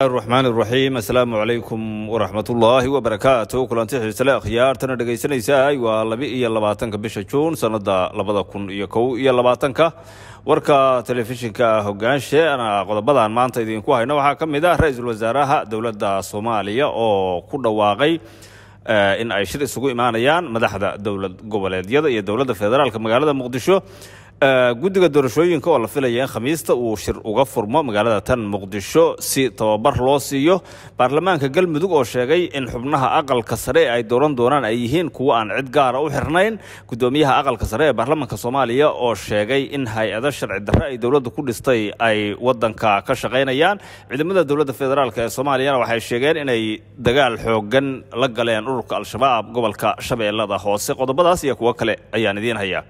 raxmaan iraxiim assalaamu calaykum waraxmatullaahi wabarakaatu kulanti xiisale akhyaartana dhegaysanaysaa waa laba iyo labaatanka bisha juun sannada labada kun iyo kow iyo labaatanka warka telefishinka hogaanshe ana qodobadan maanta idinku hayno waxaa ka mid ah ra-iisul wasaaraha dowladda soomaaliya oo ku dhawaaqay in ay shir isugu imaanayaan madaxda dowlad goboleedyada iyo dowladda federaalka magaalada muqdisho guddiga doorashooyinka oo la filaya in khamiista uu shir uga furmo magaalada tan muqdisho si tababar loo siiyo baarlamaanka galmudug oo sheegay in xubnaha aqalka sare ay dooran doonaan ay yihiin kuwo aan cid gaara u xirnayn gudoomiyaha aqalka sare ee baarlamaanka soomaaliya oo sheegay in hay-ado sharci darre ay dowladda ku dhistay ay wadanka ka shaqaynayaan ciidamada dowladda federaalk ee soomaaliyana waxay sheegeen inay dagaal xoogan la galeen ururka al-shabaab gobolka shabeellada hoose qodobadaas iyo kuwo kale ayaan idiin hayaa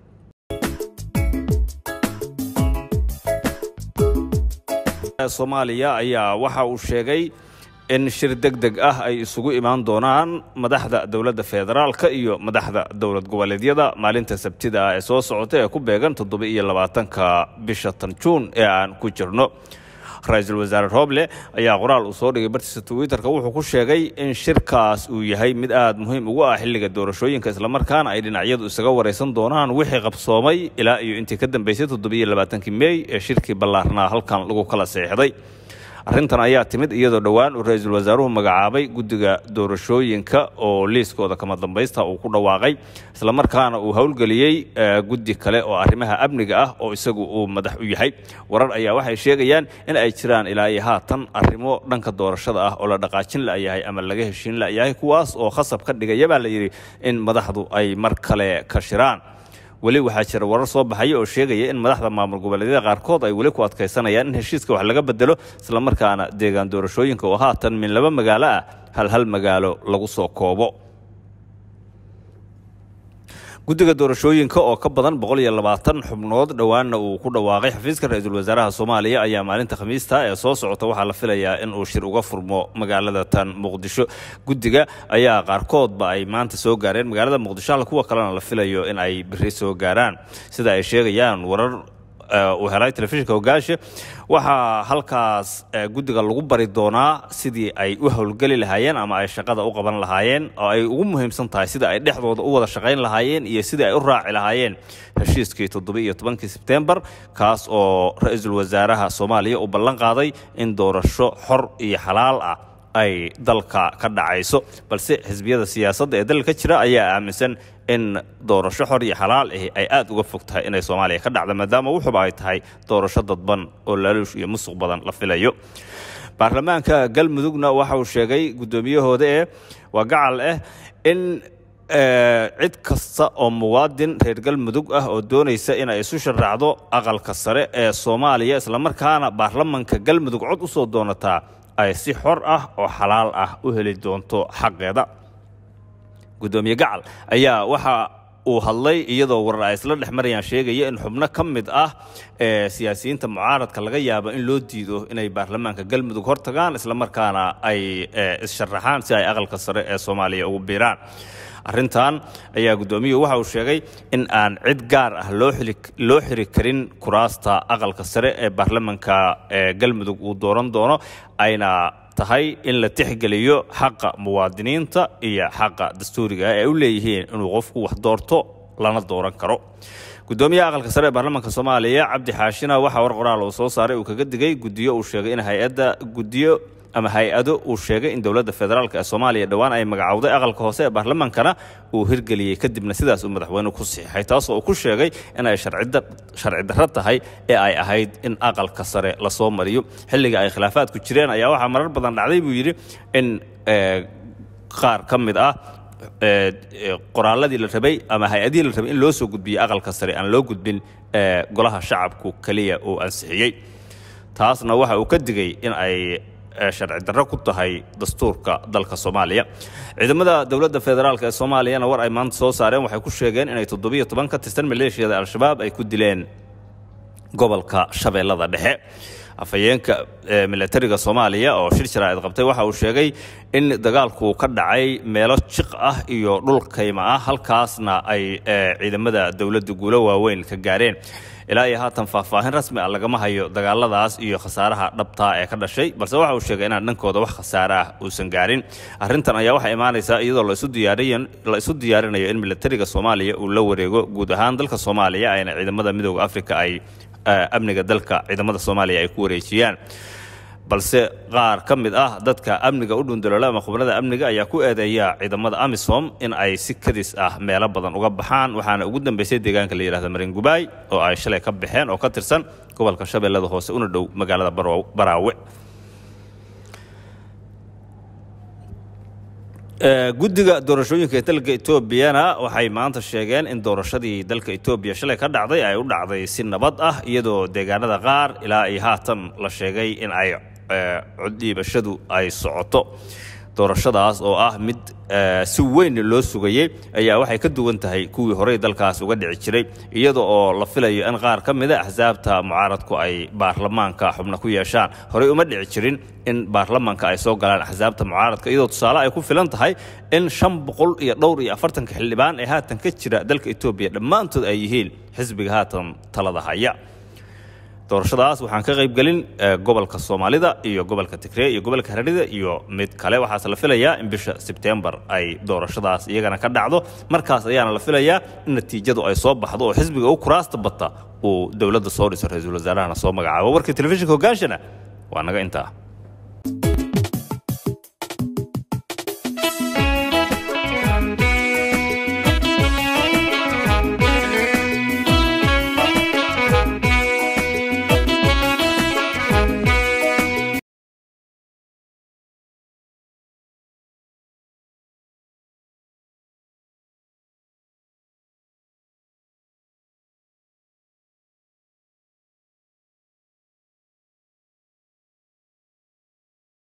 soomaaliya ayaa waxa uu sheegay in shir deg deg ah ay isugu imaan doonaan madaxda dowladda federaalka iyo madaxda dowlad goboleedyada maalinta sabtida ah ee soo socota ee ku beegan toddoba iyo labaatanka bisha tan juun ee aan ku jirno ra-iisul wasaare rooble ayaa qoraal uu soo dhigay bartiisa twitterka wuxuu ku sheegay in shirkaas uu yahay mid aad muhiim ugu ah xilliga doorashooyinka islamarkaana ay dhinacyadu isaga waraysan doonaan wixii qabsoomay ilaa iyo intii ka dambeysay toddobiiyo labaatankii meey ee shirkii ballaarnaa halkan lagu kala seexday arrintan ayaa timid iyadoo dhowaan uu ra-iisul wasaaruhu magacaabay guddiga doorashooyinka oo liiskooda kama dambaysta uu ku dhawaaqay islamarkaana uu howlgeliyey guddi kale oo arrimaha amniga ah oo isagu uu madax u yahay warar ayaa waxay sheegayaan in ay jiraan ilaa iyo haatan arrimo dhanka doorashada ah oo la dhaqaajin la'yahay ama laga heshiin la'yahay kuwaas oo khasab ka dhigaya baa la yidhi in madaxdu ay mar kale ka shiraan weli waxaa jira warar soo baxaya oo sheegaya in madaxda maamul goboleedyada qaarkood ay weli ku adkaysanayaan in heshiiska wax laga bedelo islamarkaana deegaan doorashooyinka oo haatan min laba magaalo ah hal hal magaalo lagu soo koobo guddiga doorashooyinka oo ka badan boqol iyo labaatan xubnood dhowaanna uu ku dhawaaqay xafiiska ra-iisul wasaaraha soomaaliya ayaa maalinta khamiista ee soo socota waxaa la filayaa in uu shir uga furmo magaalada tan muqdisho guddiga ayaa qaarkoodba ay maanta soo gaareen magaalada muqdisho hal kuwa kalena la filayo in ay beri soo gaaraan sida ay sheegayaan warar uu helay telefishinka hogaashe waxaa halkaas guddiga lagu bari doonaa sidii ay u howlgeli lahaayeen ama ay shaqada u qaban lahaayeen oo ay ugu muhiimsan tahay sida ay dhexdooda u wada shaqayn lahaayeen iyo sidii ay u raaci lahaayeen heshiiskii toddoba-iyo tobankii sebtembar kaas oo ra-iisul wasaaraha soomaaliya uu ballan qaaday in doorasho xor iyo xalaal ah ay dalka ka dhacayso balse xisbiyada siyaasadda ee dalka jira ayaa aaminsan in doorasho xor iyo xalaal ahi ay aad uga fog tahay inay soomaaliya ka dhacdo maadaama wuxuba ay tahay doorasho dadban oo laaluush iyo musuq badan la filayo baarlamaanka galmudugna waxa uu sheegay guddoomiyahooda ee waa gacal ah in cid kasta oo muwaadin reer galmudug ah oo doonaysa inay isu sharaacdo aqalka sare ee soomaaliya islamarkaana baarlamanka galmudug cod u soo doonataa ay si xor ah oo xalaal ah u heli doonto xaqeeda gudoomiye gacal ayaa waxa uu hadlay iyadoo warar ay isla dhex marayaan sheegaya in xubno ka mid ah ee siyaasiyiinta mucaaradka laga yaabo in loo diido inay baarlamaanka galmudug hortagaan islamarkaana ay issharaxaan si ay aqalka sare ee soomaaliya ugu biiraan arrintan ayaa guddoomiyuhu waxa uu sheegay in aan cid gaar ah loo xiri karin kuraasta aqalka sare ee baarlamanka galmudug uu dooran doono ayna tahay in la tixgeliyo xaqa muwaadiniinta iyo xaqa dastuuriga ah ee u leeyihiin inuu qofku wax doorto lana dooran karo gudoomiyaha aqalka sare ee baarlamaanka soomaaliya cabdi xaashina waxaa war qoraal uu soo saaray uu kaga digay guddiyo uu sheegay in hay-adda guddiyo ama hay-ado uu sheegay in dowladda federaalk ee soomaaliya dhowaan ay magacowday aqalka hoose ee baarlamaankana uu hirgeliyey kadibna sidaas uu madaxweynuhu ku siixay taasoo uu ku sheegay in ay sharci darro tahay ee ay ahayd in aqalka sare lasoo mariyo xilliga ay khilaafaadku jireen ayaa waxaa marar badan dhacday buu yidhi in qaar ka mid ah qoraaladii la rabay ama hay-adihii la rabay in loo soo gudbiyey aqalka sare aan loo gudbin golaha shacabku keliya uu ansixiyey taasna waxa uu ka digay in ay sharci darro ku tahay dastuurka dalka soomaaliya ciidamada dowladda federaalk ee soomaaliyana war ay maanta soo saareen waxay ku sheegeen inay toddobiyo toban ka tirsan maleeshiyada al-shabaab ay ku dileen gobolka shabeellada dhexe afhayeenka milatariga soomaaliya oo shir jaraa'id qabtay waxa uu sheegay in dagaalku ka dhacay meelo jiq ah iyo dhul kayma ah halkaasna ay ciidamada dowladda guulo waaweyn ka gaareen ilaa iyo haatan faahfaahin rasmi ah lagama hayo dagaaladaas iyo khasaaraha dhabtaa ee ka dhashay balse waxa uu sheegay inaan dhankooda wax khasaare ah uusan gaarin arrintan ayaa waxay imaanaysaa iyadoo la isu diyaarinayo in milatariga soomaaliya uu la wareego guud ahaan dalka soomaaliya ayna ciidamada midooda afrika ay amniga dalka ciidamada soomaaliya ay ku wareejiyaan balse qaar ka mid ah dadka amniga u dhundalola ama khubnada amniga ayaa ku eedeeya ciidamada amisom in ay si kadis ah meelo badan uga baxaan waxaana ugu dambeysay deegaanka la yidhahda maringubaay oo ay shalay ka baxeen oo ka tirsan gobolka shabeellada hoose una dhow magaalada baraawe guddiga doorashooyinka ee dalka etoobiyana waxay maanta sheegeen in doorashadii dalka etoobiya shalay ka dhacday ay u dhacday si nabad ah iyadoo deegaanada qaar ilaa iyo haatan la sheegay in ay coddhiibashadu ay socoto doorashadaas oo ah mid si weyn loo sugayey ayaa waxay ka duwan tahay kuwii horey dalkaas uga dhici jiray iyada oo la filayo in qaar ka mida axsaabta mucaaradku ay baarlamaanka xubno ku yeeshaan horey uma dhici jirin in baarlamaanka ay soo galaan axsaabta mucaaradka iyadoo tusaale ay ku filan tahay in shan boqol iyo dhowr iyo afartanka xildhibaan ee haatan ka jira dalka etoobiya dhammaantood ay yihiin xisbiga haatan talada haya doorashadaas waxaan ka qaybgelin gobolka soomaalida iyo gobolka tigree iyo gobolka haradhida iyo mid kale waxaase la filayaa in bisha sebtembar ay doorashadaas iyagana ka dhacdo markaas ayaana la filayaa in natiijadu ay soo baxdo oo xisbiga u kuraasta bata uu dowladda soo dhiso ra-iisul wasaarahana soo magacaabo warka telefishinka hogaanshana waa naga intaa